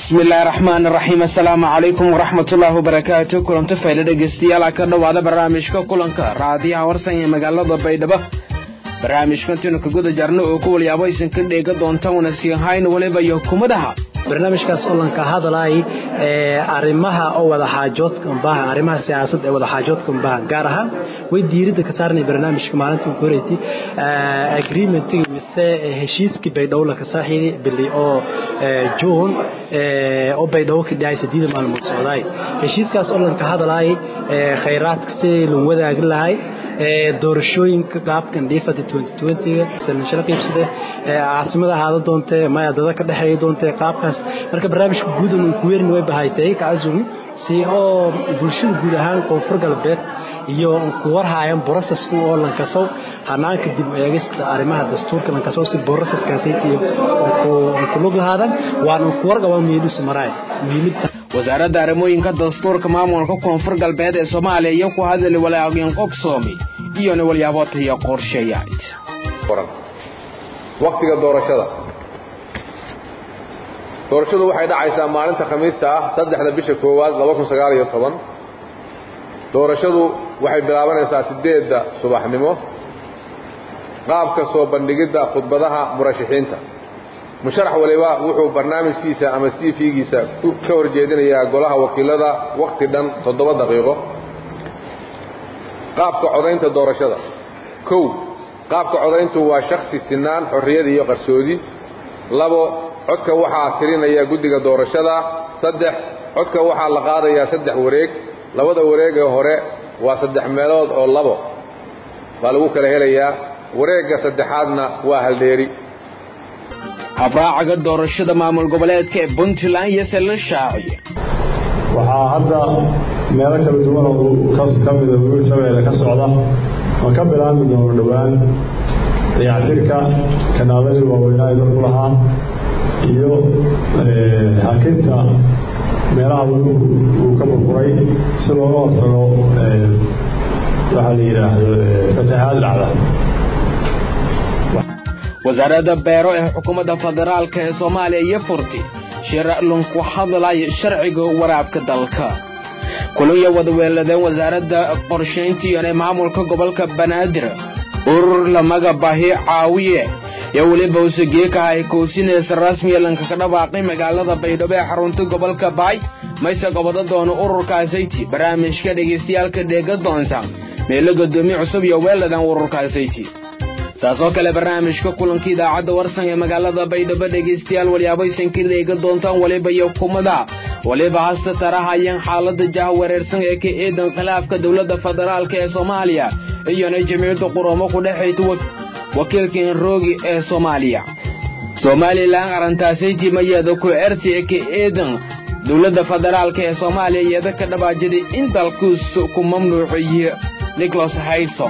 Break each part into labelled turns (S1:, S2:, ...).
S1: bismi illaahi raxmaan raxiim assalaamu calaykum waraxmatullaahi wabarakaatu kulanto fayla dhegeystayaal ka dhowaada barnaamijka kulanka raadiyaha warsan ee magaalada baydhabo barnaamijkantiinu ka guda jarno oo ku walyaabo aysan ka dheega doonta una sii hayn waliba iyo kumadaha
S2: barnaamijkaas olanka hadalay ee arrimaha oo wada xaajoodka umbaha arrimaha siyaasadda ee wada xaajoodka umbaha gaar ahaan way diiradda ka saarnay barnaamijka maalinta ku horeysay agreementii mise heshiiskii baydhabo la kasaaxiday bili oo june oo baydhabo ka dhacay sideed maalmood socdaay heshiiskaas olanka hadalay khayraadka sidii lagu wadaagi lahay doorashooyinka qaabkan dhiifada sanashada qiibsade caasimada ahaada doontee maya dada ka dhexeeya doontee qaabkaas marka barnaamijka guud uu ku weerin way bahaytay kacazumi si oo bulshada guud ahaan koonfur galbeed iyo ku warhaayaan borosesku oo lankasow hanaanka dib u eegista arrimaha dastuurka lankasow si boroseskaasaytiyo ku lug lahaadan waana ku warqabaa muhiimadiisu maraay muhiimada
S1: wasaaradda arrimooyinka dastuurka maamulka koonfur galbeed ee soomaaliya iyo ku hadali walaaqin qobsoomi iyona walyaabootayo qorshayaad
S3: waktiga doorashada doorashadu waxay dhacaysaa maalinta khamiista ah saddexda bisha koowaad laba kun sagaal iyo toban doorashadu waxay bilaabanaysaa siddeedda subaxnimo qaabka soo bandhigidda khudbadaha murashaxiinta musharax waliba wuxuu barnaamijkiisa ama cv-giisa ka hor jeedinayaa golaha wakiilada wakhti dhan toddoba daqiiqo qaabka codaynta doorashada kow qaabka codayntu waa shakhsi sinaan xorriyad iyo qarsoodi labo codka waxaa tirinaya guddiga doorashada saddex codka waxaa la qaadayaa saddex wareeg labada wareeg ee hore waa saddex meelood oo labo baa lagu kala helayaa wareegga saddexaadna waa haldheeri
S1: habraacaga doorashada maamul goboleedka ee puntland iyo se la shaaciye
S4: waxaa hadda meelo kala duwan oo ka mida wiil shabeelle ka socda ma ka bilaabmi doono dhowaan dayactirka kanaaladii waaweynaa ee dalku lahaa iyo hakinta meelaha wuluhu uu ka burburay si looga hortago waxaa la yidhaahdo fatahaad dhacda
S1: wasaaradda beero ee xukuumadda federaalka ee soomaaliya iyo furti shirlun ku hadlaya sharciga waraabka dalka kulanya wadaweeladeen wasaaradda qorshayntiiyone maamulka gobolka banaadir urur lamaga bahi caawiye iyo weliba usugeekaha ay kowsinaysa rasmiya lankaka dhawaaqay magaalada baydhabo ee xarunta gobolka baay mayse gobodo doono ururkaasayti barnaamijka dhegaystayaalka dheega doonta meelo godoomiye cusub iyo weeladan ururkaasayti saasoo kale barnaamijka kulanka idaacadda warsan ee magaalada baydhabo dhegaystayaal walyaabaysan ka dheega doontaan waliba iyo kumada waliba hasta tarahayeen xaalada jah wareersan ee ka eedan khilaafka dowladda federaalk ee soomaaliya iyona jamiicadda quroomo ku dhexayta wakiilka enroogi ee soomaaliya somalilan arrintaasaytii mayeeda ku ersi ee ka eedan dowladda federaalk ee soomaaliya iyada ka dhabaajaday in dalkuus ku mamnuuciyo nicholas hayso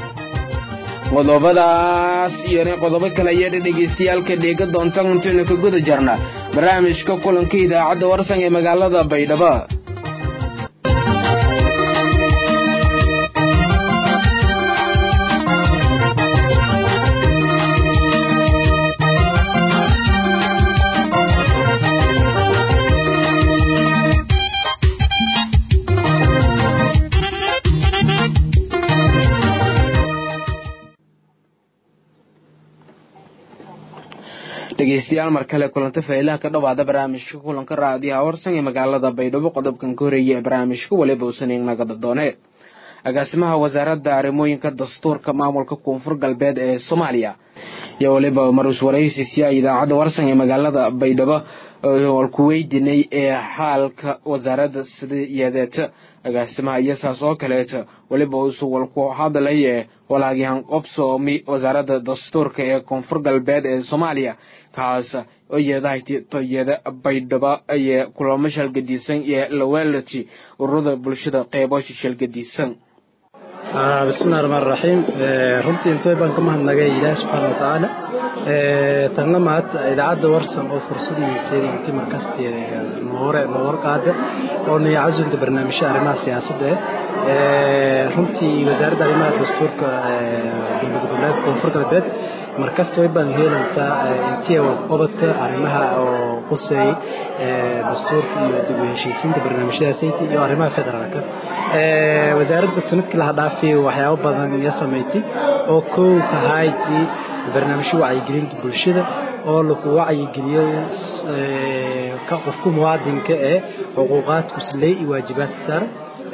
S1: qodobadaas iyo qodobo kale ayaa dhegaystayaalka dheega doonta intaynu ka guda jarna barnaamijka kulanka idaacadda warsan ee magaalada baydhabo dhegeystayaal mar kale kulanta faylaha ka dhowaada barnaamijka kulanka raadiyaha warsan ee magaalada baydhabo qodobkan ka horeeya ee barnaamijka waliba uusan nagada doone agaasimaha wasaaradda arrimooyinka dastuurka maamulka koonfur galbeed ee soomaaliya iyo waliba marus waraysiisya idaacadda warsan ee magaalada baydhabo ku weydinay ee xaalka wasaaradda sidayadeeta agaasimaha iyo saas oo kaleeta weliba uusu walku hadlay ee walaagyahan qobsoomi wasaaradda dastuurka ee koonfur galbeed ee soomaaliya kaas oyedahtoyeda baydhabo ee kulamo shalgadiisan ee lawalati ururada bulshada qeybo shalgadiisan
S2: bismillahi raxmaan raxiim runtii intooy baan ka mahadnagay ilaahi subxaana watacaala tanna maad idaacadda warsan oo fursadiisay intii markasti noore noor qaada oo niya casulka barnaamijya arrimaha siyaasadda eh runtii wasaaradda arrimaha dastuurka dowlad goboleedka koonfur galbeed markasta way baan heelantaa intii qobadka arrimaha oo quseeyay dastuurka iyo dib u heshiisiinta barnaamijyadaasayta iyo arrimaha federaalka wasaaradda sanadkii laha dhaafay waxyaabo badan iyo samaysay oo kow tahayti barnaamijyo wacyigelinta bulshada oo lagu wacyigeliyo qofku muwaadinka ee xuquuqaadku leey iyo waajibaadka saaran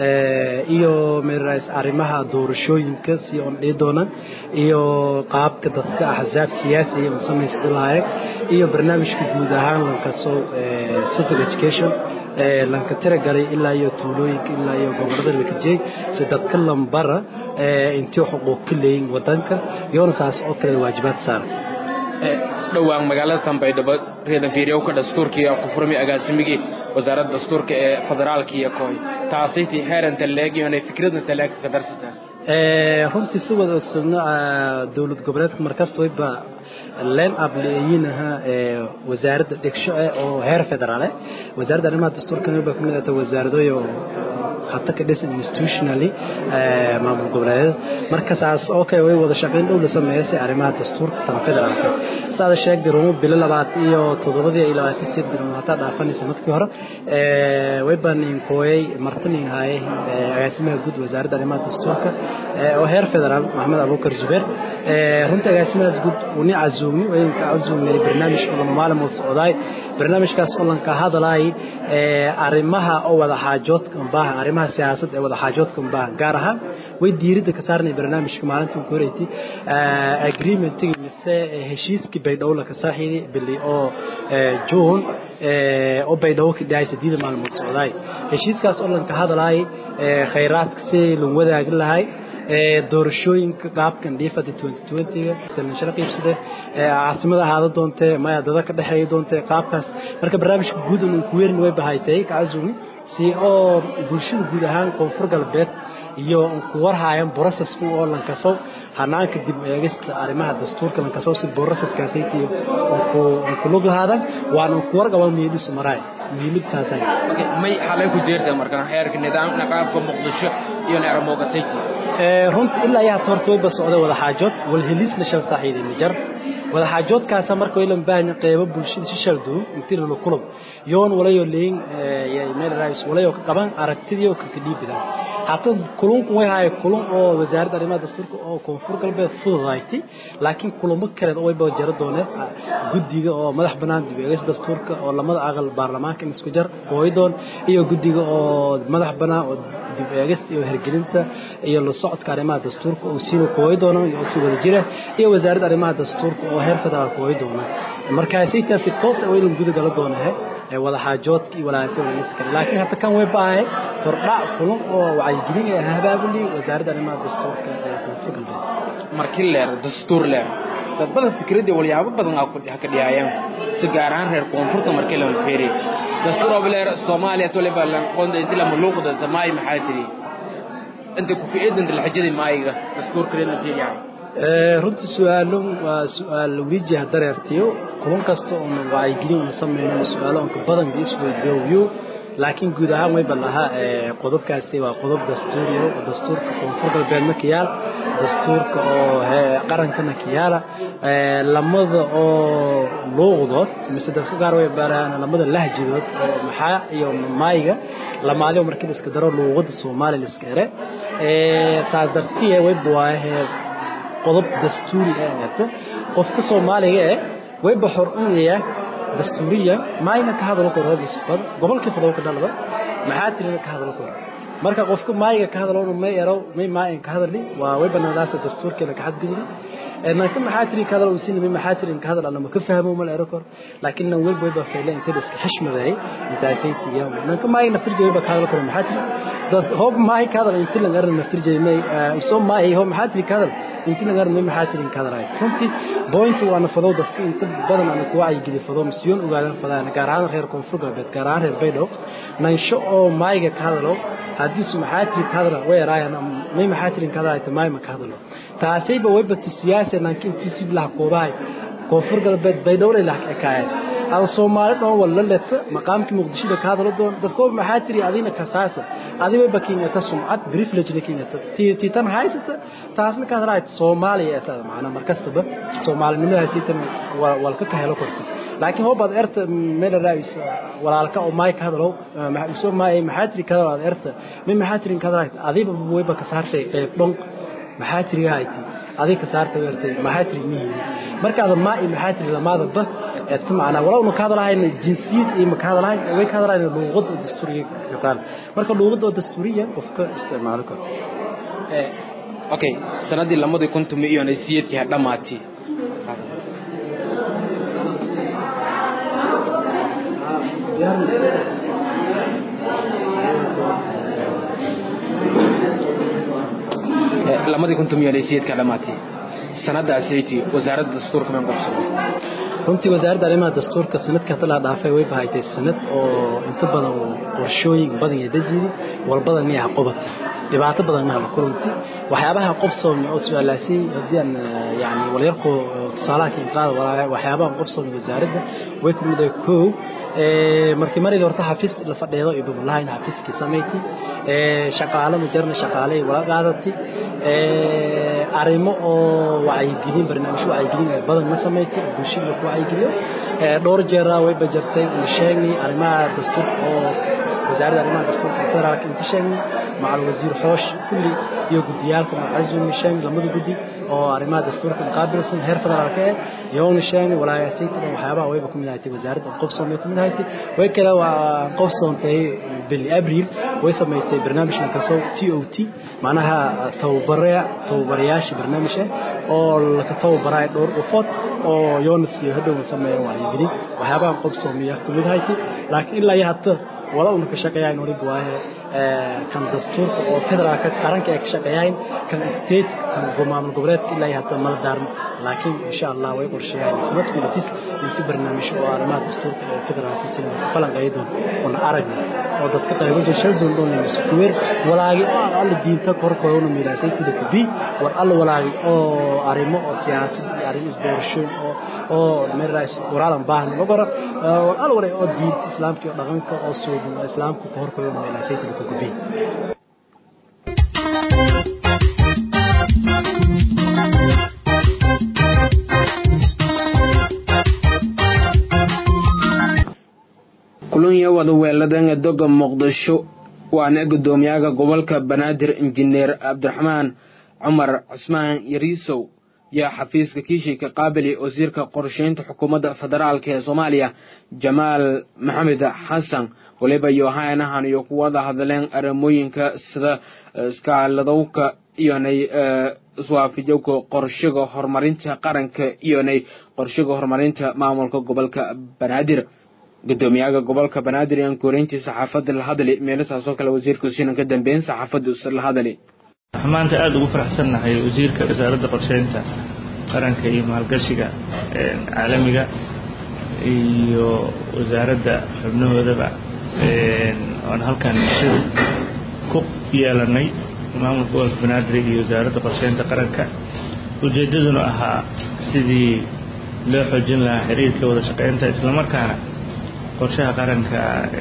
S2: iyo meerays arrimaha doorashooyinka si on dhii doonaan iyo qaabka dadka axsaab siyaasi oo samaysta lahaayeen iyo barnaamijka guud ahaan lankasoo civil education lanka tira galay ilaa iyo tuulooyinka ilaa iyo gobolada lakajey si dadka lambara intii xuquuq ka leeyin wadanka iyoona saas oo kale waajibaad saaran
S1: dhowaan magaalada sanbaydhabo reedan fiiriyowka dastuurkii ku furmay agaasimigii wasaaradda dastuurka ee federaalka iyo kooy taasaytii heeranta leeg iyo inay fikradna talaag ka darsataan
S2: runtii si wada ogsoogno dowlad goboleedka markasta wayba leen ableeyinaha wasaaradda dhigsho eh oo heer federaal eh wasaaradda arrimaha dastuurka wayba kamid ahata wasaaradooyo hata ka dhisan institutionally maamul goboleedyada marka saas oo kale way wada shaqayn dhow la sameeya si arrimaha dastuurka tan federaalka saada sheegday rumo bilo labaad iyo toddobadii iyo labaatan sideed bilood hataa dhaafanaysa markii hore way baan inkooyay martin haaye agaasimaha guud wasaaradda arrimaha dastuurka oo heer federaal maxamed abuukar zubeer runtii agaasimahaas guud uni cazuumni waynka cazuumnay barnaamij oo maalin wada socdaay barnaamijkaas oo lanka hadalay arrimaha oo wada xaajoodka baaha arrimaha siyaasadda ee wada xaajoodka baaha gaar ahaan way diiradda ka saarnay barnaamijka maalintii ku horeysay agreementigii mise heshiiskii baydhabo la ka saaxiiday bili oo june oo baydhabo ka dhacay sideed maalmood socdaay heshiiskaas oo lanka hadalay khayraadka si loo wadaagi lahay doorashooyinka qaabkan dhiifada ga sanashada qiibsade caasimada ahaada doontee maya dada ka dhexeeya doontee qaabkaas marka barnaamijka guud uu ku weerin way bahaytay kacazumi si oo bulshada guud ahaan koonfur galbeed iyo ku warhaayaan processku oo lankasow hanaanka dib eegista arrimaha dastuurka lankasow si processkaasaytiyo ku lug lahaadan waana ku warqaba miidhisu maraay muhiimadtaasay
S1: may xalay ku jeertaa marka heerka nidaamka qaabka muqdisho iyo neeramogasayti
S2: runta ilaa iyo hata horta wayba socday wada xaajood walhelisna shal saaxiiday mijar wada xaajoodkaasa marka waylan baahanya qeybo bulshada si shal duun intii lala kulub yoon walayo leyin meel rais walayo ka qaban aragtidii oo kaka dhiibida hata kulunku way haaya kulun oo wasaaradda arrimaha dastuurka oo koonfur galbeed fududayti laakiin kulamo kaleed oo wayba jaro dooneen guddiga oo madax bannaan dib eegis dastuurka oo lamada aqal baarlamaanka in isku jar hooydoon iyo guddiga oo madax bannaan oo dib eegista iyo hergelinta iyo la socodka arrimaha dastuurka oo siina kooyi doona oo si wada jira iyo wasaaradda arrimaha dastuurka oo heer federaal kooyi doona markaasaytaasi toos ah waylan guda gala doonahe wada xaajoodka iyo walaalaanta walaaliska kale laakiin hadda kan way baahay hordhac kulan oo wacyigelin ee habaabuli wasaaradda arrimaha dastuurka ee koonfur galbeed
S1: markii leer dastuur leer dad badan fikradii walyaabo badan ha ka dhiyaayaan si gaar ahaan reer koonfurta markii la feeri dastuur oo leer Soomaaliya tole balan qonda inta la muluqda samay maxaa tiri inta ku fiidan la xajada maayiga dastuur kale la fiiriyaa
S2: runtii su-aalo waa su-aal wijiha dareertiyo kulan kasta oo wacyigelin una sameyno su-aalo onka badan ba isweydiiyo laakiin guud ahaan wayba lahaa qodobkaasi waa qodob dastuuri oo dastuurka koonfur galbeedna ka yaal dastuurka oo qarankana ka yaala lamada oo luuqdood mise dadka qaar way baaraan lamada lahjidood oo maxaa iyo maayiga lamaadi oo markii la iska daro luuqada soomaali la iska ere saas dartiye wayba waahe qodob dastuuri ah qofka soomaaliga eh wayba xor u yahay dastuuriyan maayna ka hadalo karo bisbad gobolkii fadhow ka dhalada maxaa tirina ka hadalo karo marka qofka maayiga ka hadalo may ero may maayin ka hadali waa way banaadaas dastuurkeena ka xadgudub nanka maxaa tiri ka hadalo usin may maxaa tiri ka hadal anama ka fahmo ma ero karo laakiin nan wayba wayba feele inta iska xishmaday intaasay tiyaa nanka maayina firjay wayba ka hadalo karo maxaa tiri dad hoob maayi ka hadal inta lan arna firjay may soo maayi hoob maxaa tiri ka hadal inta lan arna may maxaa tiri ka hadal runtii point waana fadhow dadka inta badan aan ku wacyigeliyo fadhow misyoon ogaadan fadaan gaar ahaan reer koonfur galbeed gaar ahaan reer baydhabo nansho oo maayiga ka hadalo haddii su maxaa tiri ka hadala way eraayaan may maxaa tiri ka hadalay maay ma ka hadalo taasayba wayba tu siyaasa nanka intii si bilaha koobahay koonfur galbeed baydhabo lay laha ekaayeen ada soomaali dhoon walla leta maqaamkii muqdishada ka hadalo doon dadkoo maxaa tiri adina kasaasa adiba bakiingata sumcad privilege kiingata tiitan haysata taasna ka hadalaay soomaaliya eetada macnaa markastaba soomaalinimada tiitan walka ka helo korta laakiin hoobaad erta meel raawis walaalka oo maay ka hadalo maxaa maay maxaa tiri ka hadalo erta min maxaa tiri ka hadalaay adiba wayba ka saartay qayb dhon maxaa tiri hayti adiga ka saartay ertay maxaa tiri mihi markaada maa iyo maxaa tiri lamaada ba eedka macnaa walowna ka hadalahayna jinsiyad iyo ma ka hadalahayn way ka hadalahayna luuqadda oo dastuuriga ka taal marka luuqadda oo dastuuriya qofka isticmaali karo
S1: okay sanadii lamadii kun tumi iyo naysiyadkii ha dhammaatay lamadii kun tumi iyo naysiyadka ha dhammaatay sanadaasaytii wasaaradda dastuurka meen qabsado
S2: runtii wasaaradda arrimaha dastuurka sanadka hadda la dhaafay way bahaytay sanad oo inta badan qorshooyin badan iyo dajiri walbadan miyaha qobati dhibaato badan maha kulanti waxyaabaha qobsoomi oo su-aalaasay haddii aan yani walyarku tusaalaha ka qaada waxyaabaha qobsoomi wasaaradda way ku mid kow markii maridii horta xafiis la fadheedo iyo babulahayn xafiiskii samayti shaqaale mujarna shaqaale wala qaadati arrimo oo wacyigelin barnaamijyo wacyigelin badan ma samayti bulshada ku wacyigeliyo dhowr jeeraa way bajartay uu sheegay arrimaha dastuurka oo wasaaradda arrimaha dastuurka federaalka inta sheegay macal wasiir xoosh kulli iyo gudiyaalka macazumi sheegay lamada gudi oo arrimaha dastuurka muqaabilsan heer federaalka eh yoona sheegay walaayasaytada waxyaabaha wayba ku mid ahaatay wasaaradda qofsoon way ku mid ahaatay way kale waa qofsoontay bili abriil way samaysay barnaamijka kasoo t o t macnaha tababare tababarayaasha barnaamij ah oo laka tababaraay dhowr dhufood oo yoonas iyo hadhow sameeya wacyigelin waxyaabaha qofsoomiya ku mid ahaatay laakiin ilaa iyo hata wala una ka shaqeeyaan waliba waaye kan dastuurka oo federaalka qaranka ay ka shaqeeyaan kan state kan maamul goboleedka ilaa iyo hata mala daarmo laakiin insha allah way qorsheeyaan sanadku latis inta barnaamij oo arrimaha dastuurka ee federaalka sida falanqeeyo doon una aragna oo dadka qaybo jashal doon doon isku weer walaagi oo alla diinta korkooda una miilaasay kuda kabi war alla walaagi oo arrimo oo siyaasad iyo arrimo isdoorashooyin oo oo meerays waraalan baahan ma qora war alla walaagi oo diinta islaamka iyo dhaqanka oo suuban oo islaamka korkooda una miilaasay kuda kabi
S1: kulanya wada weeladan doga muqdisho waana gudoomiyaha gobolka banaadir injineer cabdiraxmaan cumar cusmaan yariisow yaa xafiiska kiishika qaabili wasiirka qorsheynta xukuumadda federaalk ee soomaaliya jamaal maxamed xasan waliba yohanahan iyo ku wada hadleen arimooyinka sida iskaaladowka iyonay iswaafijowka qorshaga horumarinta qaranka iyonay qorshaga horumarinta maamulka gobolka banaadir gudoomiyaha gobolka banaadir aan koreyntii saxaafadda la hadli meelasaasoo kale wasiirka sinan ka dambeyn saxaafadda la hadli
S5: maanta aada ugu faraxsannahay wasiirka wasaaradda qorsheynta qaranka iyo maalgashiga caalamiga iyo wasaaradda xubnahoodaba oon halkan sida ku yeelanay maamulka gobolka banaadir iyo wasaaradda qorsheynta qaranka ujeeddaduna ahaa sidii loo xoojin lahaa xiriirka wada shaqeynta islamarkaana qorshaha qaranka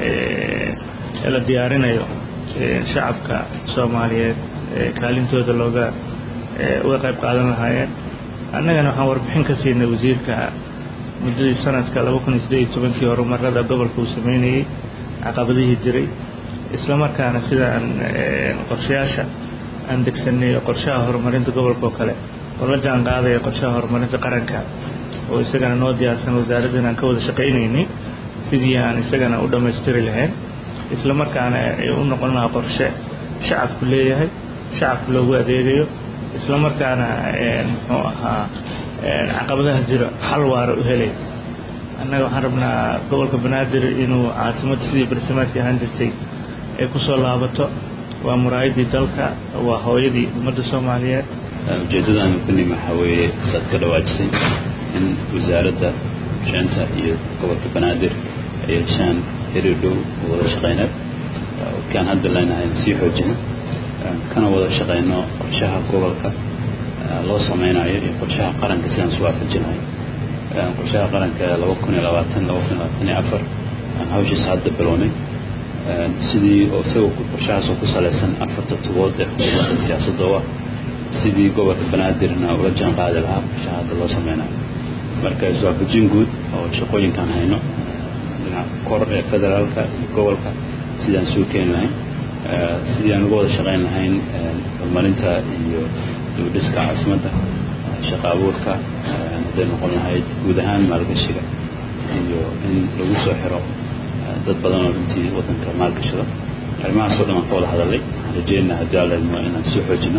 S5: ee la diyaarinayo shacabka soomaaliyeed kaalintooda looga uga qayb qaadan lahaayeen annagana waxaan warbixin ka siinay wasiirka muddadii sanadka laba kun iyo siddeed iyo tobankii horumarada gobolka uu sameynayey caqabadihii jiray islamarkaana sida aan qorshayaasha aan degsanay qorshaha horumarinta gobolka oo kale oo la jaan qaadaya qorshaha horumarinta qaranka oo isagana noo diyaarsan wasaaraddan aan ka wada shaqaynaynay sidii aan isagana u dhammaystiri lahayn islamarkaana ay u noqon lahaa qorshe shacabku leeyahay shacabku loogu adeegayo islamarkaana muxuu ahaa caqabadaha jira xal waara u helay annaga waxaan rabnaa gobolka banaadir inuu caasimadda sidii barsimaadkii ahaan jirtay ay ku soo laabato waa muraayadii dalka waa hooyadii ummadda soomaaliyeed
S6: ujeeddadaan ku nimi waxaa weeye saad ka dhawaajisay in wasaaradda qorsheynta iyo gobolka banaadir ay yeeshaan xiriir dhow oo wada shaqeyneed kaan hadda leenahay sii xoojino kana wada shaqeyno qorshaha gobolka loo sameynayo iyo qorshaha qaranka sidaan isu waafajinayo qorshaha qaranka laba kun iyo labaatan laba kun iyo labaatan iyo afar aan hawshiisa hadda bilownay sidii isagoo qorshahaas oo ku salaysan afarta tubood ee xukuumadda siyaasadda u ah sidii gobolka banaadirna ula jaan qaadi lahaa qorshaha hadda loo sameynayo marka iswaafajin guud oo shaqooyinkaan hayno dhinaca kor ee federaalka iyo gobolka sidaan soo keeni lahayn sidii aan uga wada shaqayn lahayn horumarinta iyo dibudhiska caasimadda shaqa abuurka hadday noqon lahayd guud ahaan maalgashiga iyo in lagu soo xiro dad badan oo runtii waddanka maalgashada arrimahaasoo dhan aan ka wada hadalay waxaan rajeynaa haddii alla idmo inaan soo xoojino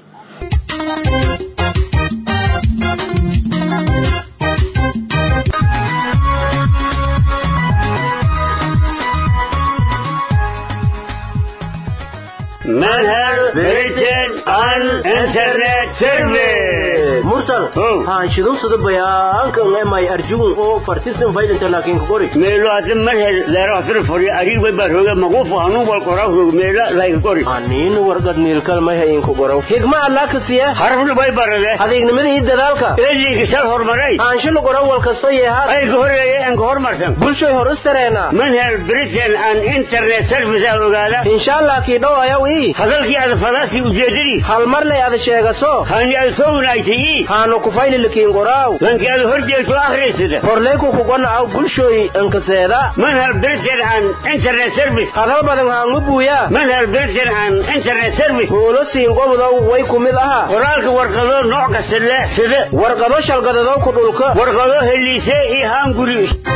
S7: manhal britain and internet service
S8: mursal haanshidun sida bayaankan emay arjugun oo fartisan faydinta laakiin ku qori
S7: meelo hadda manhal leero hadda fori arig bay baa rooga maquuf anu wal qoraa roog meelo lay qori
S8: aniin wargad miilkal may hayin ku qoro higma allah ka siya
S7: harfna bay barade
S8: adeegnimada iyo dadaalka
S7: eedii sal hormaray
S8: aanshilo qoran wal kasto yeehaa
S7: ay ka horeeyay aan ka hormarsan
S8: bulshay hor istareena
S7: manhal britain and internet service aa ogaada
S8: insha allah kii dhow ayaw ii
S7: hadalkii aad fadaasi ujeedadii
S8: hal mar lay ada sheegaso
S7: hani aad soo wanaagtay
S8: haanu ku fayli lakiin qoraaw
S7: lankii aad horjeegto akhriysada
S8: horleyku kugana aw bulshooy ankaseeda
S7: manhal britain and internet service
S8: hadal badan haangu buuya
S7: manhal britain and internet service
S8: huulo siin gobodow way ku mid aha
S7: qoraalka warqado nooc kasta leh sida
S8: warqado shalgadadow ku dhulka
S7: warqado heliise iyo haanguri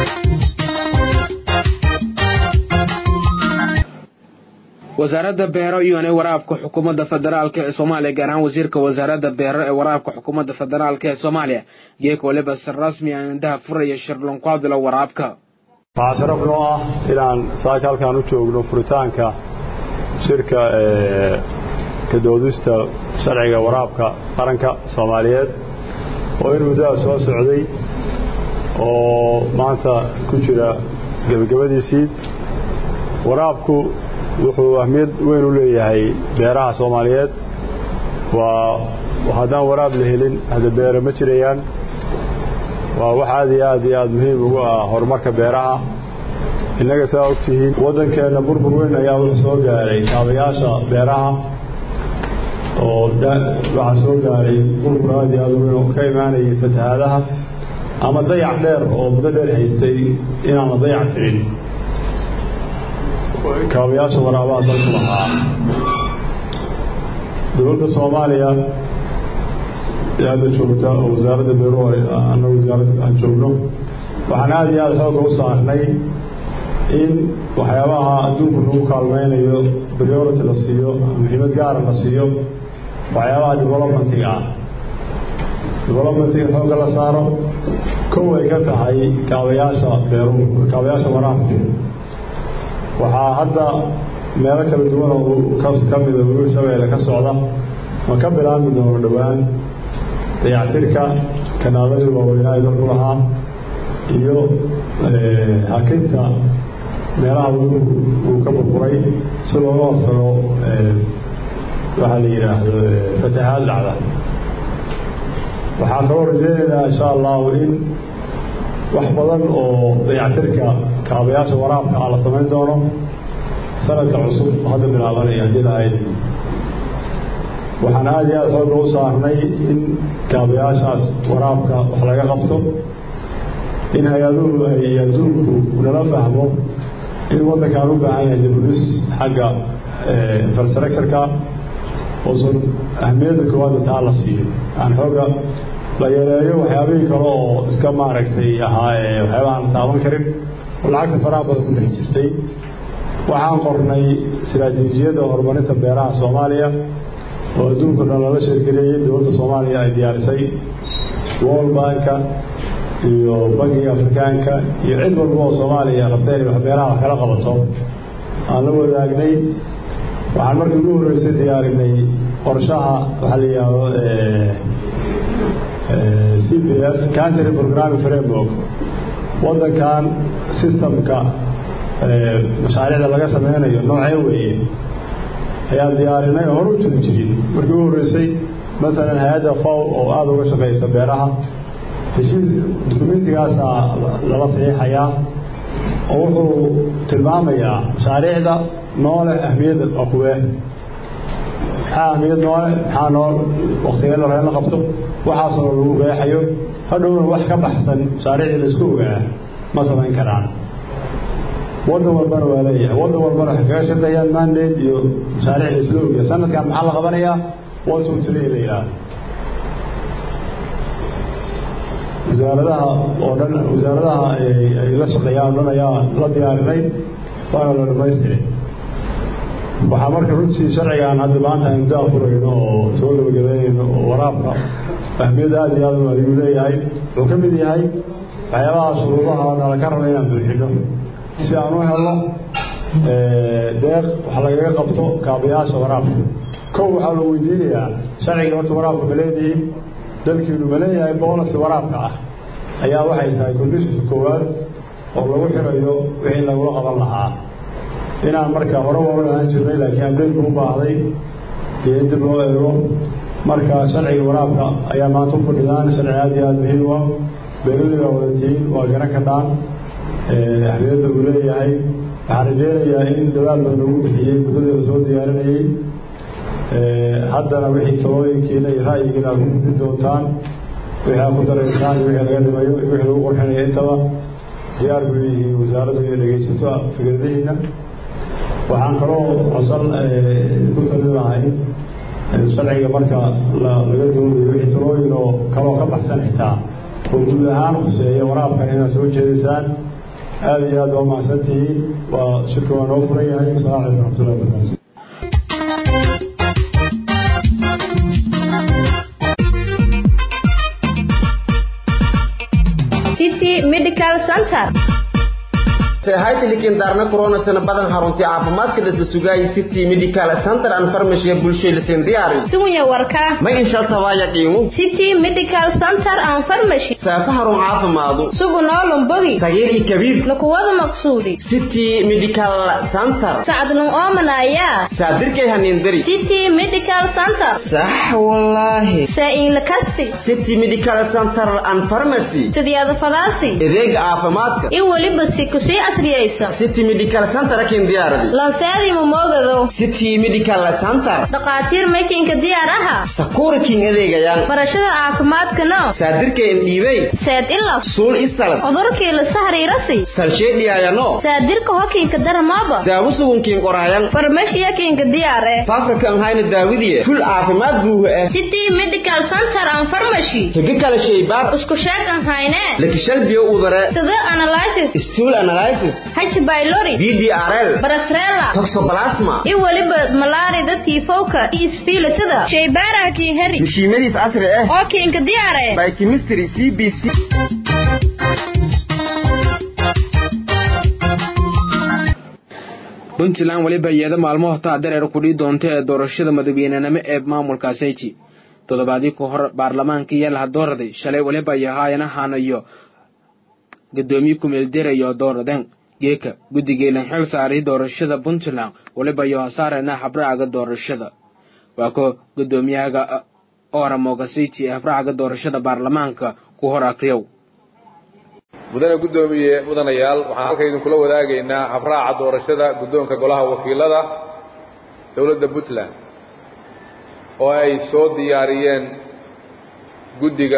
S1: wasaaradda beero iyone waraabka xukuumadda federaalk ee soomaaliya gaar ahaan wasiirka wasaaradda beero ee waraabka xukuumadda federaalk ee soomaaliya geek waliba si rasmi ah indhaha furaya shirlon ku hadlo waraabka
S4: waxaa sharaf noo ah inaan saaka halkaan u joogno furitaanka shirka ka doodista sharciga waraabka qaranka soomaaliyeed oo in muddaha soo socday oo maanta ku jira gebagabadiisii waraabku wuxuu ahmiyad weyn u leeyahay beeraha soomaaliyeed waa haddaan waraab la helin hadda beere ma jirayaan waa wax aad iyo aad iyo aad muhiim ugu ah horumarka beeraha innaga saa og tihiin waddankeenna burbur weyn ayaa wuxuu soo gaaray kaabayaasha beeraha oo waxaa soo gaaray burbur aad iyo aad weyn oo ka imaanayay fatahaadaha ama dayac dheer oo muddo dheer haystay inaan la dayac tirin kaabayaasha waraabaha dalku lahaa dowladda soomaaliya ee hadda joogta oo wasaaradda beeruhu anna wasaaradda aan joogno waxaan aada iyo aada xooga u saarnay in waxyaabaha adduunku lagu kaalmaynayo priority la siiyo muhiimad gaara la siiyo waxyaabaha developmentiga ah developmentiga xooga la saaro kow ay ka tahay kaabayaasha beeruhu kaabayaasha waraabka waxaa hadda meelo kala duwan oo ka mida weliba shabeelle ka socda ma ka bilaabmi doono dhowaan dayactirka kanaaladii waaweynaa dalku lahaa iyo hakinta meelaha uu ka burburay si looga hortago waxaa la yidhaahdo fatahaad dhacda waxaa kaloo rajeynaynaa insha allahu in wax badan oo dayactirka kaabayaasha waraabka ah la samayn doono sanadka cusub hadda bilaabanaya haddii lahayd waxaan aada iyo aada xooga u saarnay in kaabayaashaas waraabka wax laga qabto in hay-aduhu ay adduunku nala fahmo in waddankaan u baahan yahay dibudhis xagga infrastructureka oosan ahmiyadda koowaadda taa la siiyo aan xooga la yareeyo waxyaabihii kale oo iska maaragtay ahaa waxyaaba aan taaban karin oo lacagta faraha badan ku dhex jirtay waxaan qornay istaraatiijiyadda horumarinta beeraha soomaaliya oo adduunka dhan lala sheergeleeyey dowladda soomaaliya ay diyaarisay world banka iyo bankiga afrikaanka iyo cid walba oo soomaaliya rabteen wax beeraha wax kala qabato aan la wadaagnay waxaan markii ugu horreysay diyaarinay qorshaha waxaa la yidhaahdo c p f country programming framework waddankan systemka mashaariicda laga sameynayo noocee weeye ayaan diyaarinay oo hor u jiri jirin markii u horreysay maalan hay-adda faw oo aada uga shaqeysa beeraha heshiis dukumentigaasa lala saxiixayaa oo wuxuu tilmaamayaa mashaariicda noole ahmiyadda waa kuwee maxaa ahmiyad noole maxaa nool waktigee la la qabto waxaasoo lagu qeexayo hadhowna wax ka baxsan mashaariicdii laisku ogaa ma samayn karaan waddan walbana waa leeyahay waddan walbana waxay kaga shaqeeyaan mandate iyo mashaariic laisla ogaya sanadkan maxaa la qabanayaa one two three la yidhaahdo wasaaradaha oo dhan wasaaradaha ay la shaqeeyaan o dhan ayaa la diyaarinay waana la dhamaystiray waxaa marka runtii sharcigan hadda maanta aynu daa furayno oo soo gabagabeynayno oo waraabka ahmiyadda aada iyo aad u ayuu leeyahay wuxuu ka mid yahay waxyaabaha shuruudaha nala ka raba inaan buuxino si aan u helno deeq wax lagaga qabto kaabayaasha waraabka kow waxaa la weydiinayaa sharciga horta waraabka ma leedihiin dalkiinu ma leeyahay boonasi waraabka ah ayaa waxay tahay conditionka koowaad oo lagu xirayo wixii lagula qaban lahaa inaan marka hore waa u dhahaan jirnay laakiin ableydku u baahday iyo in dib loo eego marka sharciga waraabka ayaa maanta u fadhidaan sharci aada iyo aada muhiim u ah beeraley baa wadatiin waa garan ka dhaan ahmiyadda uu leeyahay waxaan rajeynayaa in dadaal baa lagu bixiyey muddadii lasoo diyaarinayey haddana wixii talooyinkiina iyo ra'yigiina aad ku gudin doontaan wixii aad ku daraysaan iyo wixii laga dhimayo iyo wixii lagu qurxinayo intaba diyaar buu yihiin wasaaraddu inay dhegaysato fikradihiina waxaan kaloo codsan ku talin lahay sharciga marka laga doodayo wixii talooyin oo kaloo ka baxsan xitaa oo guud ahaan khuseeya waraabkan inaad soo jeedisaan aada iyo aad waa mahadsan tihiin waa shirka waa noo furan yahay wasalaamu calaykum raxmatullahi wabarakatu
S9: city medical center
S10: haytilikin daarna corona sana badan haruntii caafimaadka dhisla sugaayay city medical center and pharmacy bulshada lisen diyaari
S9: sugunya warka
S10: ma insha tabaaya qiimo
S9: city medical center and pharmacy
S10: saafa harun caafimaadu
S9: sugu noolum bogi
S10: tagir iyo kabiir
S9: lakuwada maqsuudi
S10: city medical center
S9: sacdlun oomanaya
S10: saadirkay haniindari
S9: city medical center
S10: sax wallaahi
S9: saa-in lakasti
S10: city medical center and pharmacy
S9: sidyada fadaasi
S10: adeega caafimaadka
S9: in weliba si kusii asriyaysa
S10: city medical center akin diyaaradi
S9: lanseedii mamoogado
S10: city medical center
S9: dhakhaatiir makinka diyaar aha
S10: sakuraking adeegayaan
S9: barashada caafimaadkana
S10: saadirka indhiibay
S9: seed ila
S10: suul isalad
S9: cudurkii lasa hariirasi
S10: salsheedhiyaayano
S9: saadirka hokiinka daramaaba
S10: daawo sugunkiin qoraayan
S9: farmashiyakinka diyaar eh
S10: faafrikan hayna daawidiye ful caafimaad buuha ah
S9: city medical center and pharmacy
S10: higa kala shaybaar
S9: isku sheegan hayne
S10: lakishal biyo udare
S9: sida analysis
S10: stool analysis
S9: h pylori
S10: ddrl
S9: barasrela
S10: toxoplasma
S9: iyo weliba malaarida tiifowka iyo isfiilitada shaybaaraha kiin heri
S10: mishiimadiis casri ah
S9: oo kiinka diyaare
S10: biochemistry c b c
S1: puntland weliba iyada maalmo taa dareer kudhii doonta ee doorashada madaxweynenimo ee maamulkaasiti toddobaadii ka hor baarlamaanka yalaha dooraday shalay weliba yahaayanahan iyo gudoomiye kumeelderaya dooradeen geeka guddigeelan xil saaray doorashada puntland weliba iyo hasaarena habraaga doorashada waa ko gudoomiyahaga oramogasiti ee habraaga doorashada baarlamaanka ku hor akriyow
S3: mudane guddoomiye mudanayaal waxaan halka idinkula wadaagaynaa habraaca doorashada guddoonka golaha wakiilada dowladda puntland oo ay soo diyaariyeen guddiga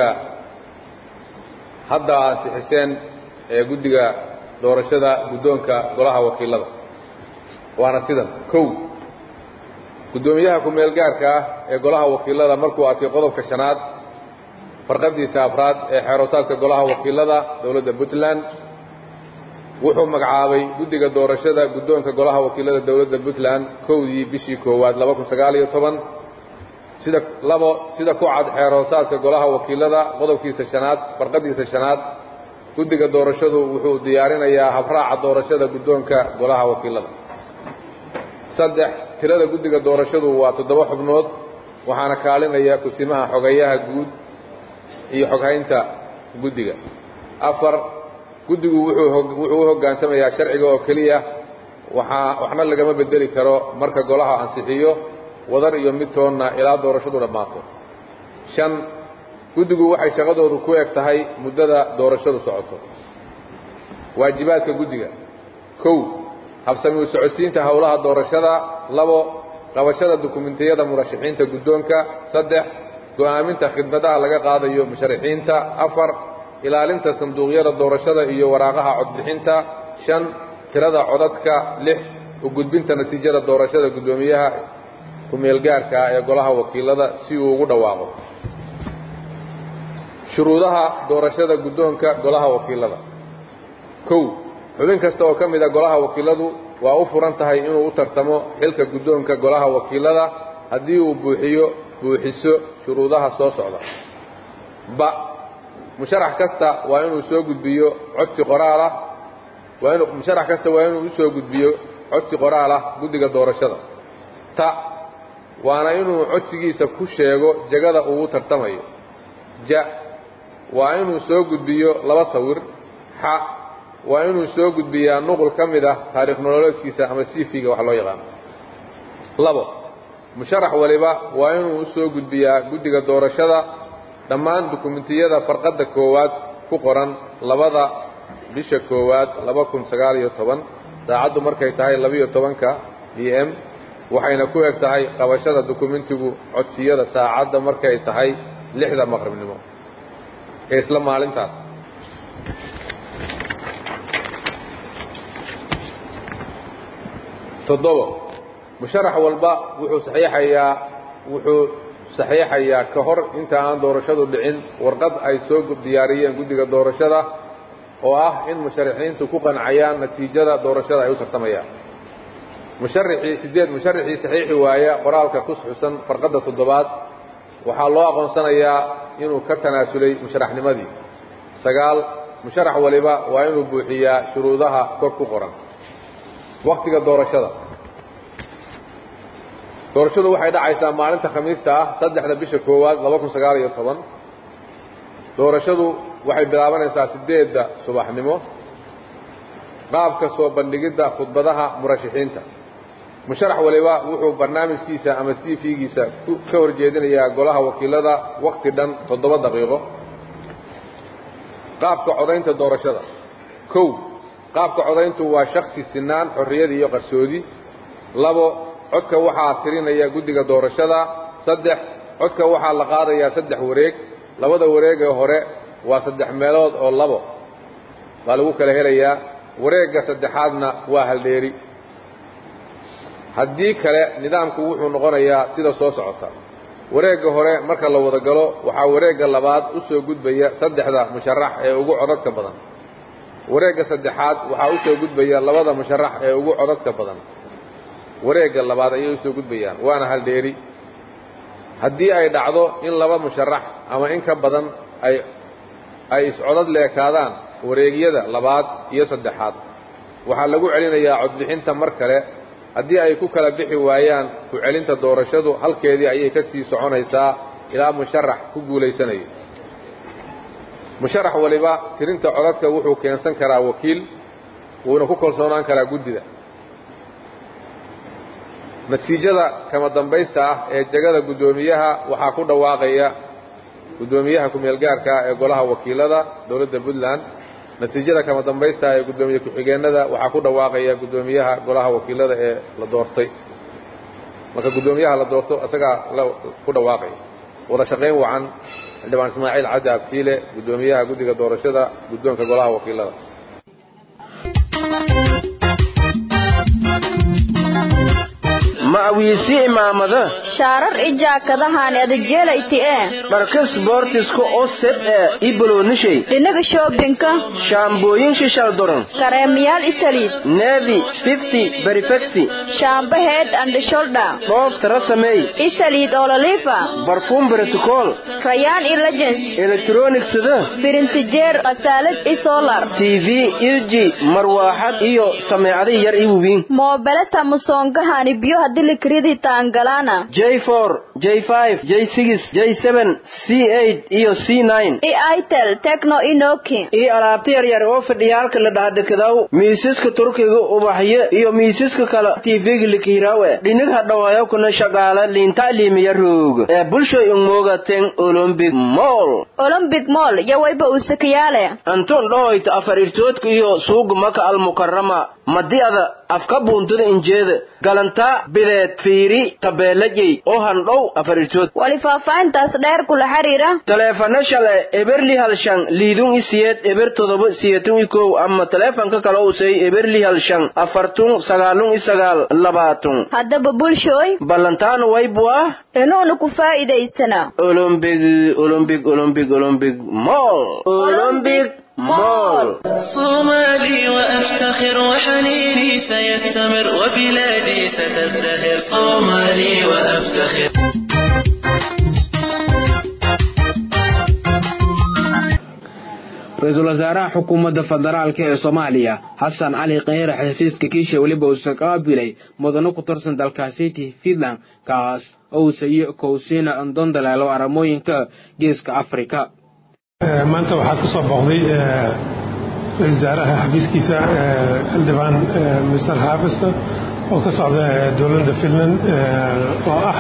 S3: hadda ansixiseen ee guddiga doorashada guddoonka golaha wakiilada waana sidan kow guddoomiyaha ku-meel gaarka ah ee golaha wakiilada markuu arkay qodobka shanaad farqadiisa afraad ee xeeroosaadka golaha wakiilada dowladda puntland wuxuu magacaabay guddiga doorashada guddoonka golaha wakiilada dowladda puntland kowdii bishii koowaad laba kun sagaal iyo toban sida labo sida ku cad xeeroosaadka golaha wakiilada qodobkiisa shanaad farqadiisa shanaad guddiga doorashadu wuxuu diyaarinayaa habraaca doorashada guddoonka golaha wakiilada saddex tirada guddiga doorashadu waa toddoba xubnood waxaana kaalinaya kusimaha xogayaha guud iyo xoghaynta guddiga afar guddigu wuxuu wuxuu u hoggaansamayaa sharciga oo keliya waxaa waxna lagama bedeli karo marka golaha ansixiyo wadar iyo mid toonna ilaa doorashadu dhammaato shan guddigu waxay shaqadoodu ku eg tahay muddada doorashadu socoto waajibaadka guddiga kow habsami u socodsiinta howlaha doorashada labo qabashada dukumentiyada murashaxiinta guddoonka saddex go'aaminta khidmadaha laga qaadayo musharaxiinta afar ilaalinta sanduuqyada doorashada iyo waraaqaha codbixinta shan tirada codadka lix u gudbinta natiijada doorashada guddoomiyaha ku-meelgaarka ah ee golaha wakiilada si uu ugu dhawaaqo shuruudaha doorashada guddoonka golaha wakiilada kow xubin kasta oo ka mid a golaha wakiiladu waa u furan tahay inuu u tartamo xilka guddoonka golaha wakiilada haddii uu buuxiyo buuxiso shuruudaha soo socda ba musharax kasta waa inuu soo gudbiyo codsi qoraal ah waa inu musharax kasta waa inuu u soo gudbiyo codsi qoraal ah guddiga doorashada ta waana inuu codsigiisa ku sheego jagada uu u tartamayo ja waa inuu soo gudbiyo laba sawir xa waa inuu soo gudbiyaa nuqul ka mid ah taariikh nololeedkiisa ama cv-ga wax loo yaqaano labo musharax waliba waa inuu u soo gudbiyaa guddiga doorashada dhammaan dukumentiyada farqadda koowaad ku qoran labada bisha koowaad laba kun sagaal iyo toban saacaddu markay tahay labiyo tobanka b m waxayna ku eg tahay qabashada dukumentigu codsiyada saacadda markay tahay lixda maqribnimo ee isla maalintaas toddobo musharax walba wuxuu saxiixayaa wuxuu saxiixayaa ka hor inta aan doorashadu dhicin warqad ay soo diyaariyeen guddiga doorashada oo ah in musharaxiintu ku qancayaan natiijada doorashada ay u tartamayaan musharaxii siddeed musharaxii saxiixi waaya qoraalka ku xusan farqadda toddobaad waxaa loo aqoonsanayaa inuu ka tanaasulay musharaxnimadii sagaal musharax waliba waa inuu buuxiyaa shuruudaha kor ku qoran wakhtiga doorashada doorashadu waxay dhacaysaa maalinta khamiista ah saddexda bisha koowaad laba kun sagaal iyo toban doorashadu waxay bilaabanaysaa siddeedda subaxnimo qaabka soo bandhigidda khudbadaha murashaxiinta musharax waliba wuxuu barnaamijkiisa ama c v-giisa ka horjeedinayaa golaha wakiilada wakhti dhan toddoba daqiiqo qaabka codaynta doorashada kow qaabka codayntu waa shaksi sinaan xorriyad iyo qarsoodi labo codka waxaa tirinaya guddiga doorashada saddex codka waxaa la qaadayaa saddex wareeg labada wareeg ee hore waa saddex meelood oo labo baa lagu kala helayaa wareegga saddexaadna waa haldheeri haddii kale nidaamku wuxuu noqonayaa sida soo socota wareegga hore marka la wada galo waxaa wareegga labaad u soo gudbaya saddexda musharax ee ugu codadka badan wareegga saddexaad waxaa u soo gudbaya labada musharax ee ugu codadka badan wareegga labaad ayay u soo gudbayaan waana haldheeri haddii ay dhacdo in laba musharax ama in ka badan ay ay iscodad leekaadaan wareegyada labaad iyo saddexaad waxaa lagu celinayaa codbixinta mar kale haddii ay ku kala bixi waayaan ku celinta doorashadu halkeedii ayay ka sii soconaysaa ilaa musharax ku guulaysanayo musharax waliba tirinta codadka wuxuu keensan karaa wakiil wuuna ku kalsoonaan karaa guddida natiijada kama dambaysta ah ee jegada guddoomiyaha waxaa ku dhawaaqaya guddoomiyaha ku-meelgaarka ee golaha wakiilada dowladda puntland natiijada kama dambaysta ah ee guddoomiye ku-xigeenada waxaa ku dhawaaqaya guddoomiyaha golaha wakiilada ee la doortay marka guddoomiyaha la doorto isagaa ku dhawaaqaya wada shaqayn wacan xildhibaan ismaaciil cabdi abtiile guddoomiyaha guddiga doorashada guddoonka golaha wakiilada
S8: ma'wiisi imaamada
S9: shaarar i jaakadahaan adajeelayti ee
S8: dharka sboortiska oo sed ee i boloonishay
S9: dhinaga shoobinka
S8: shaambooyin shishal doron
S9: kareemayaal isaliid
S8: neevi fifty berifecti
S9: shaambo head and shoulder
S8: dhoof tara sameey
S9: isaliid ololiifa
S8: barfuum brotocol
S9: rayaan i legends
S8: elektronicsada
S9: firintijeer qasaalad i solar
S8: tv ilji marwaaxad iyo sameecada yar i wubiin
S9: moobeleta musongahani biyo hadii likridi taangalaana
S8: j for j5 j6 j7 c8 iyo c9
S9: iyo itel tekno inoki
S8: iyo alaabta yaryar oo fadhiyaalka la dhaadhikadow miisaska turkiga ubaxyo iyo miisaska kale tvga likihirawe dhinig hadhawayo kuna shaqaala liinta'liimiya roog ee bulshoy ungmoogaten olombic mall
S9: olombic mall iyo wayba usakayaale
S8: anton dhohoyta afar irtoodka iyo suuga maka almukarama madi'ada afka buuntada injeeda galantaa bideed fiiri tabeelajey oo handhow afar irtood
S9: wali faahfaahintaas dheer kula xiriira
S8: taleefano shale eberli halshan liidun isiyeed eber todoba siyetun ikow ama taleefanka kale usay eberli halshan afartun sagaalun isagaal labaatun
S9: haddaba bulshooy
S8: ballantaanu waybu ah
S9: inuuna ku faa'iidaysana
S8: olombig olombig olombig olombig mall olombig مول
S11: صومالي وأفتخر وحنيني سيستمر وبلادي ستزدهر صومالي وأفتخر
S1: ra-iisul wasaaraha xukuumadda federaalk ee soomaaliya xasan cali kheyre xafiiska kiisha weliba uusa qaabilay mudano ku tirsan dalkaasiti fiinland kaas oo uu sayo kowsiina dondaleelo aramooyinka geeska afrika
S12: maanta waxaa ku soo booqday ra-isul wasaaraha xafiiskiisa xildhibaan mr harvester oo ka socda dowladda finland oo ah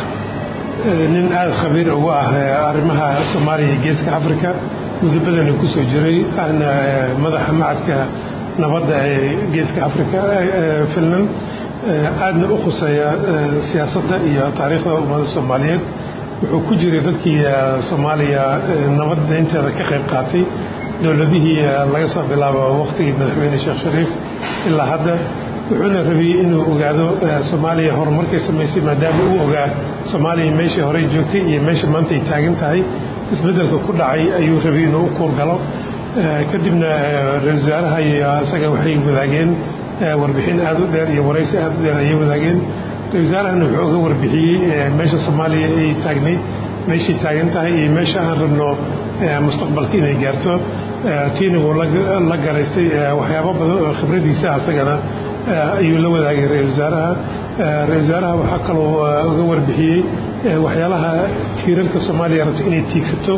S12: nin aada khabiir ugu ah arrimaha soomaaliya iyo geeska africa muddo badana ku soo jiray ahna madaxa macadka nabadda ee geeska africa finland aadna u khuseeya siyaasadda iyo taariikhda ummadda soomaaliyeed wuxuu ku jiray dadkii soomaaliya nabadda inteeda ka qayb qaatay dowladihii laga soo bilaabo waqtigii madaxweyne sheekh shariif ilaa hadda wuxuuna rabiyey inuu ogaado soomaaliya horumarkay samaysay maadaama uu ogaa soomaaliya meeshai horey joogtay iyo meesha maanta ay taagan tahay isbeddelka ku dhacay ayuu rabay inuu u kuurgalo kadibna ra-isul wasaaraha iyo isaga waxay wadaageen warbixin aada u dheer iyo waraysi aada u dheer ayay wadaageen ra-isul wasaarahana wuxuu uga warbixiyey meesha soomaaliya ay taagnayd meeshay taagan tahay iyo meesha aan rabno mustaqbalka inay gaarto tiina wuu la garaystay waxyaabo badan oo khibradiisa asagana ayuu la wadaagay ra-isul wasaaraha ra-isul wasaaraha waxaa kaloo uga warbixiyey waxyaalaha tiirarka soomaaliya rabto inay tiigsato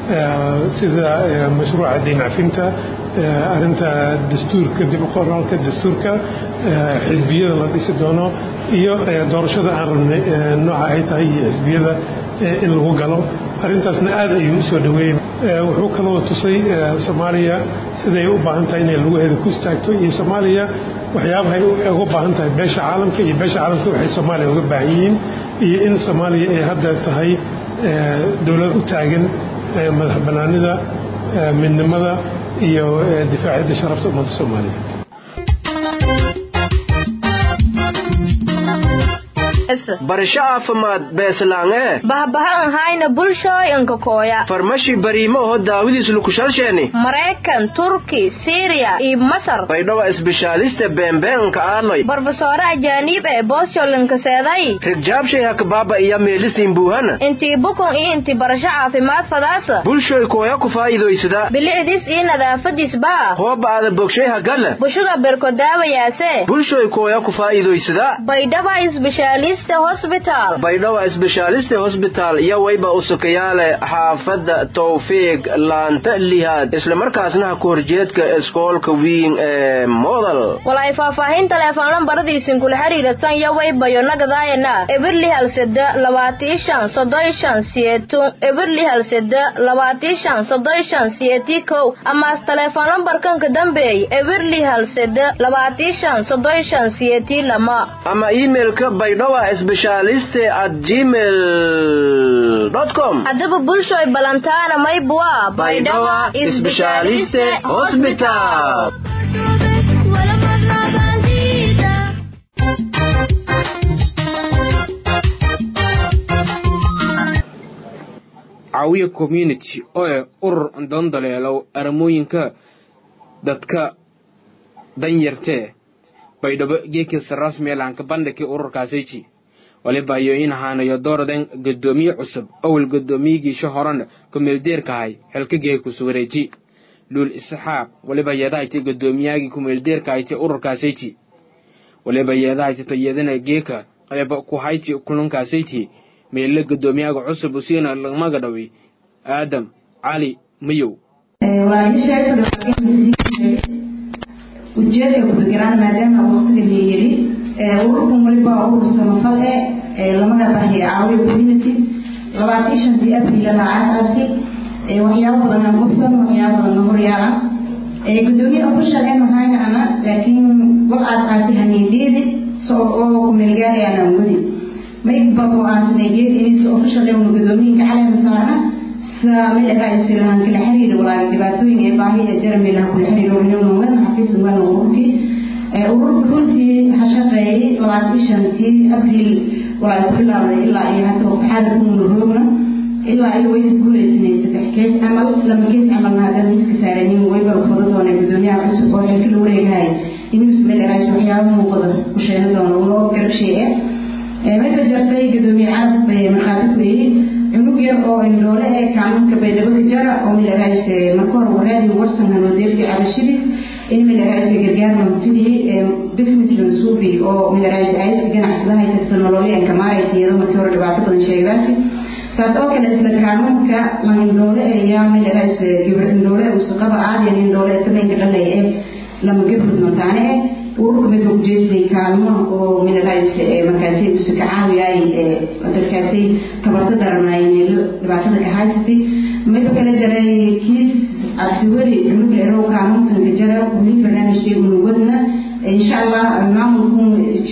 S12: sida mashruuca diincafinta arrinta dastuurka dib u qoraalka dastuurka xisbiyada la dhisi doono iyo doorashada aan rabnay nooca ay tahay iyo xisbiyada in lagu galo arrintaasna aad ayuu u soo dhaweeyey wuxuu kaloo tusay soomaaliya siday u baahan tahay inay laguheeda ku istaagto iyo soomaaliya waxyaabahay uga baahan tahay beesha caalamka iyo beesha caalamka waxay soomaaliya uga baahan yihiin iyo in soomaaliya ay hadda tahay dowlad u taagan madax bannaanida midnimada iyo difaacidda sharafta ummadda soomaaliyeed
S8: barasho caafimaad beeslaange
S9: bahbahan hayna bulshooyinka kooya
S8: farmashi bariimo oho daawidiis lukushalsheeni
S9: maraykan turki siriya iyo masar
S8: baydhowa isbishaaliste beembeenka aanoy
S9: barofesore ajaaniib ee boosyolinka seeday
S8: rigjaabshay hakbaaba iyo meelisiin buuhana
S9: intii bukun iyo intii barasho caafimaad fadaasa
S8: bulshoy kooya ku faa'iidaysada
S9: bilicdiis iyo nadaafadiis baa
S8: hooba ada bogshay hagala
S9: bushuga berko daawayaase
S8: bulshoy kooya ku faa'iidaysada
S9: baydhaba isbishaalis
S8: baydhowa isbeshaaliste hosbitaal iyo wayba usukayaale xaafadda tawfiiq laanta lihaad islamarkaasna ha ku horjeedka iskoolka wiin ee modal
S9: walay faahfaahin teleefon lambaradiisin kula xiriiratan iyo waybayo nagadaayana ebirli halseda labaatii shan soddon shan siyeetun ebirli halseda labaatii shan soddon shan siyeetii kow amaas teleefon lambarkanka dambeey ebirli halseda labaatii shan soddon shan siyeetii lama
S8: ama iimailka baydhowa specialiste at gmail com
S9: haddaba bulshoy balantaana maybua baydhawa
S8: specialiste hospital
S1: caawiya community oo eh urur dondaleelow aramooyinka dadka danyartee baydhabo geekisa rasmi laanka bandhigii ururkaasiji waliba iyo in ahaanayo dooradan gadoomiye cusub awal gadoomiyigiisha horena kumeeldeerkahay xilka geekusu wareeji luul isxaaq waliba yeedahayta gadoomiyaagii kumeeldeerkahayta ururkaasiji waliba yeedahayta iyadana geeka qeyba ku hayti kulunkaasiti meelle guddoomiyaha cusub usiina lamaga dhaway aadam cali mayow
S13: ujeedka kufikiraan maadaama waqtiga la yiri ururkan waliba urur samafal eh lamada bahiya caawiya community labaatan shantii abril la aasaasay waxyaabo badan aan qabsan waxyaabo badan horyaala gudoomiye official ee mahayna ana laakiin waxaad aasay haniideedi soo oo ku meelgaarayaan aan wadi mayba oo aasay geed inis official ee uu gudoomiye caleema saarna saamil raayis lahan kala xiriir walaal dhibaatooyin ee baahi ee jarmi lahan kala xiriir oo inuu noqon xafiis uga ururkii ururka runtii ha shaqeeyay labaatan shantii abril walaal ku bilaabday ilaa iyo hadda waqtixaada ku murugoogna ilaa ay way guuleysanay saddex kees camal lama kees camalna haddana miska saarayin wayba fado doona gudoomiyaha cusub oo xilka la wareegahay inuu ismail raayis waxyaabo muuqda ku sheena doona unoo garabshay eh mayba jartay gudoomiye carab markhaati ku yidhi cunug yar oo indhoole ee kaamanka baydhabo jara oo milarays marka hore waraadi warsan hanodeerki cabashidis in milarays gargaar manfidiyey business lansuubi oo milarays ayska ganacsadaha kasta nololyanka maaraytiyado markii hore dhibaato badan sheegdaasi saas oo kale isla kaamanka lan indhoole ee yaa milarays gabar indhoole usaqaba aadiyan indhoole tabenka dhalay ee lama gafrud mataane eh ururka midka ujeeday kaalmo oo milarays markaasi usa ka caawiyay dadkaasi tabarta daranay meelo dhibaatada ka haysatay midka kale jaray kiis abdiweli cunug erow kaalmonkan ka jara weli barnaamijkii unuwadna insha allah maamulku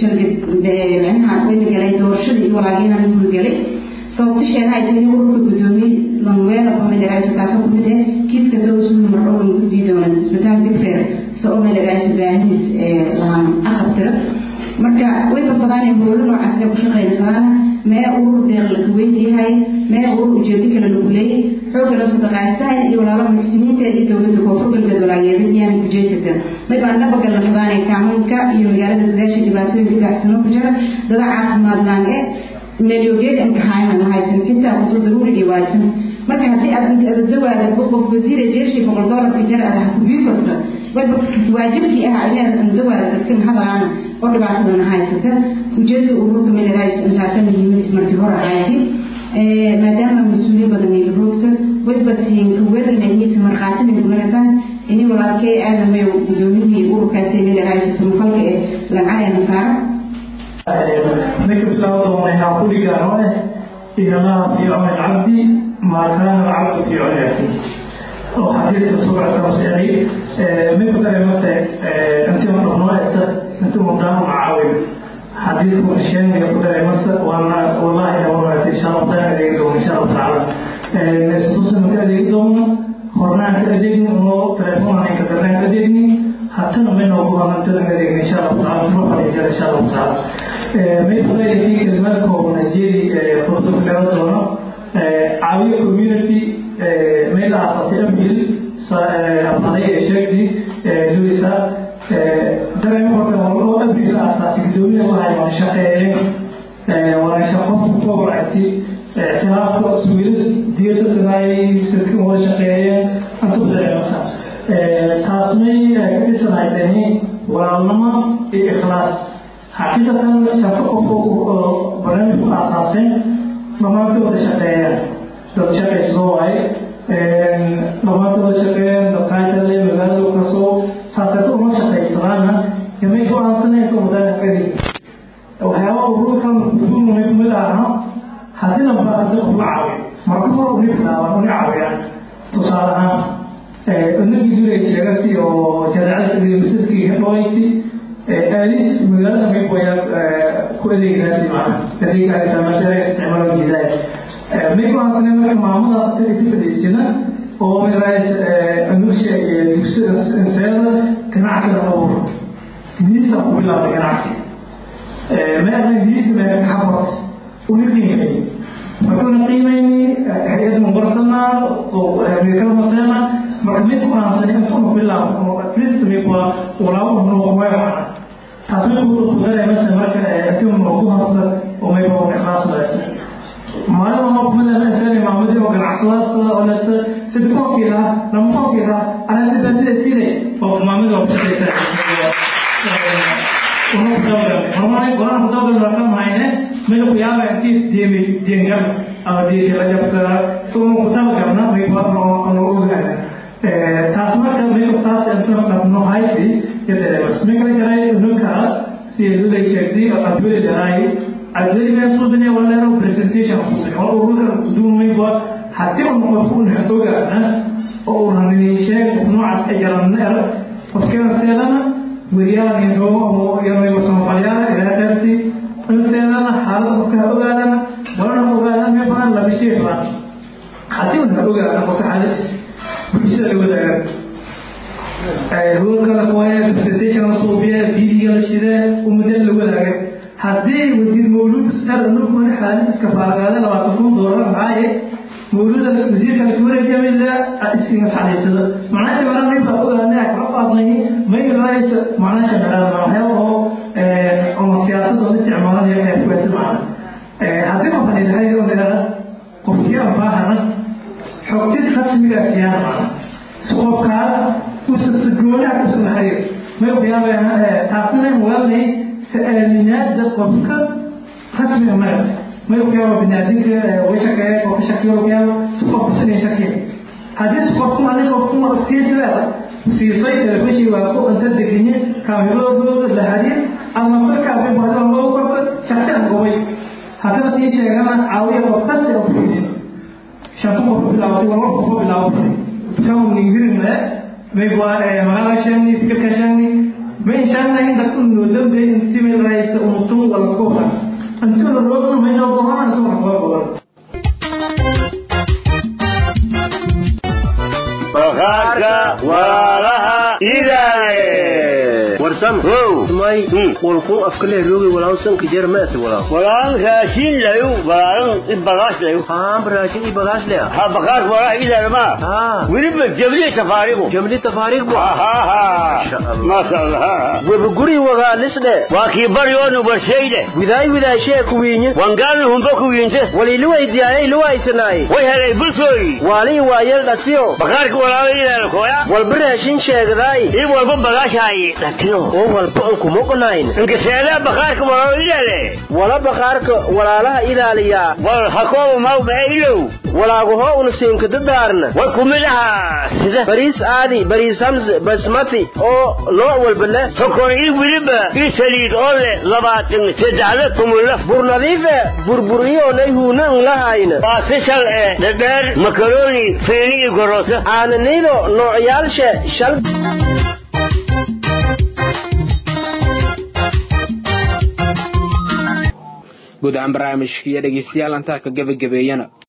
S13: micnaha wayna galay doorashada iyo walaagiina la gudagalay sababta sheegahay tani ururka gudoomiye lanweelaba milarays taasoo kumid eh kiiska soo usuuli mardhow lagu gudbii doona isbitaal bigfair soo milarays baahidiis lahaan aqabtira marka way badbadaanay howlo noocaas ku shaqeynaysaana mee urur deeq la kuweydiyahay mee urur ujeedo kale lagu leeyay xoogga loo sadaqaystahay iyo walaalaha muxsiniinta iyo dowladda koonfur galbeed walaageeda iyaan kujeesata may baan dhabagal la qabaanay kaamunka iyo magaalada gudaasha dhibaatooyinka gaacsano ku jira dada caafimaad laan ee meelyogeed imtixaanan haysan xitaa qudur daruurigii waaysan marka haddii aad inta adadawaada qof wasiir jeershii boqol doolarka jar aad ha kubii korta wayba waajibkii ah ayaad andawaada dadkan hadalaana oo dhibaatadana haysata ujeedada ururka milarays intaasa muhiimadiis markii hore ahayti maadaama mas-uuliyin badan ay roogta wayba siin kaweranayniisa markhaatina kunagataan ini walaalkee aadamay gudoomiyihii ururkaasi milarays samafalka ee lacagana saara
S14: ninka bilaawda waxaa ku dhigaan oo eh inamaa fi cuni alcabdi maa kaana alcabdu fi cuni akhiih oo xadiidka sugacsama sicday midka kale mase intii un dhaqnoo egta intii un daama macaawin xadiidku sheegaya ku daray mase waana wallahi na wanaagtay insha allah taala adeegi doono insha allah tacaala istuusan ka adeegi doono hornaan ka adeegni unoo telefoonaan ka darnaan ka adeegni hatana maynoo ku hamantada ka adeegni insha allah taala suma fadhiijara insha allah taala mayfadayakii kelimaadka oo najeri furdo ku dhawa doono caawiya community meel la aasaasay abril abaday ee sheegdi luisa dareemo horta oo abril la aasaasay gudoomiya wahay waan shaqeeyeen waan shaqo kuwacti ictiraafka suwilis diyasasanaay sidkan wada shaqeeyeen antu dareemasa taasmay ka dhisanaydani walaalnimo iyo ikhlaas xaqiiqatan shaqo qofka barnaamijku aasaaseen dhammaantooda shaqeeyaan dad shaqaysoo waaye dhammaantooda shaqeeyaan dadkaajale magaalada kasoo saasayta uma shaqaysanaana yamay go-aansaneen wadaan kadi waxyaaba ururkan kusuumay kumid ahna haddii lamba hadii qof la caawiyo marka hore uni bilaabaan uni caawiyaan tusaale ahaan inagii duray sheegasi oo jadeecada misaskii hedhoayti آليس مجرد ما يبغى كل الناس معنا لذلك هذا ما شاء استعمال الجزائر ما يبغى أصلا ما كمان ما أصلا يتفق السنة هو من رئيس أنوش تفسير إنسان كان عسل الأمور نيسا قبل الله كان عسل ما أنا نيسا ما كحبط ونقيمة فكنا قيمة هي مبرسنا وهذه مثلا مرميت كنا أصلا يكون بالله أتليست ميبغى ولا هو هو taasna ku dareemaysa marka tim ku hadla oo may baa ikhlaas leeyahay maalin ma kuma la sani maamadii oo ganacsadaas oo la sida kookira lama kookira ana sida sida sida oo maamadii oo shaqeysa una ku dabagalnay horumar golaan ku dabagal markan hayne meel ku yaaba intii deemi deengal ama deeti la jabta so una ku dabagalna may ku hadlo ono ogaana taas marka may ku saas inta dhabno hayti yadareebas may kala jaray nunka si lulay sheegtay oo adweli dhahay adweli may suudane walaalo presentation kusay oo ururka duumay ba haddii uu qofku una ogaana oo uu rabay sheeg noocaas ay jaranneer qofkeena seedana weriyaanayno oo yanaygo samafalyaala ilaa dheersi in seedana xaalada qofka ha ogaadana walana ogaadana mee badan laba shay badan haddii una ogaana qofka xaaladiisa bulshada la wadaaga ruulka la qoya presentation la suubiya vidiga la shidee ummadda la wadaaga haddii wasiir mawluud sar nukuna xaaladiiska faaragaada labaatan kun doolar maxaaye mawluuda wasiirka lakuwareejamila isinga xaliisada macnaasha mara ninka ogaana kala qaadnay maylaaysa macnaasha dhalaa waxyaaba oo oo siyaasadda oo isticmaalaya ee kuwaasi macna haddii qofan ilahay oo dheera qofkii aan baahana xogtis rasmiga siyaana macna si qofkaas usasa goonaha kusula xiriir may waxyaaba taasina waalnay sa-aaminaada qofka rasmiga marata may waxyaaba binaadinka washaqeeya qofka shakiyo waxyaaba si qofka sinay shakiya haddii si qofku ani qofku siisileeda siisay telefishin waa ku inta degenye kaamirooda la xiriir ama markaa bahdo loo korto shaksiyan gobay haddana sii sheegana caawiya qof kasta oo fiidiyo shanta qof bilaawtay walba qof bilaawtay kan ningirinle may magaala sheegni fikirka sheegni may sheegnayn dadku noo dambeey intii may lahaysta unutun wala kooba intuu la roogna may noo gohana intuu wax koo goban
S7: bakhaarka walaalaha ilaaye
S8: warsam may walku afkale roogi walaalsan kijer maasi walaal
S7: walaan raashin layu walaalan i bagaash layu
S8: haa raashin i bagaash laya
S7: ha bakaarka walaalaha ilaaye ma weliba jabli tafaarigu
S8: jabli tafaarigu
S7: maasha allah
S8: webuguri wagaalisdhe
S7: waa kii baryoonu barshayde
S8: widaay widaay shee kuwiinye
S7: wangaani humba kuwiinte
S8: waliiliwaydiyaayay luwaysanaay
S7: way helay bulshooyi
S8: waalii waayel dhatiyo
S7: bakaarka walaala ilaaye kooya
S8: walba raashin sheegdaay
S7: i walba bagaashaayi dhatiyo
S8: oo walba ankuma qonayn
S7: inkaseedaa bakaarka walaala ilaale
S8: wala bakaarka walaalaha ilaaliyaa
S7: wal hakooba maw mae ilow
S8: walaaguhoo una siinkadadaarna
S7: way kumid ahaa sida
S8: bariis aadi bariis hamse basmati oo nooc walba leh
S7: sokor i weliba i saliid oo leh labaatan saddexda tumulaf
S8: bur nadiife burburiyoonay huuna n lahayna
S7: baasishal ee dhadheer makaroni feeni iyo goroosa
S8: aananido noocyaalshe shal
S1: guud ahaan barnaamijkiiyo dhegeystayaal antaa ka gebagabeeyana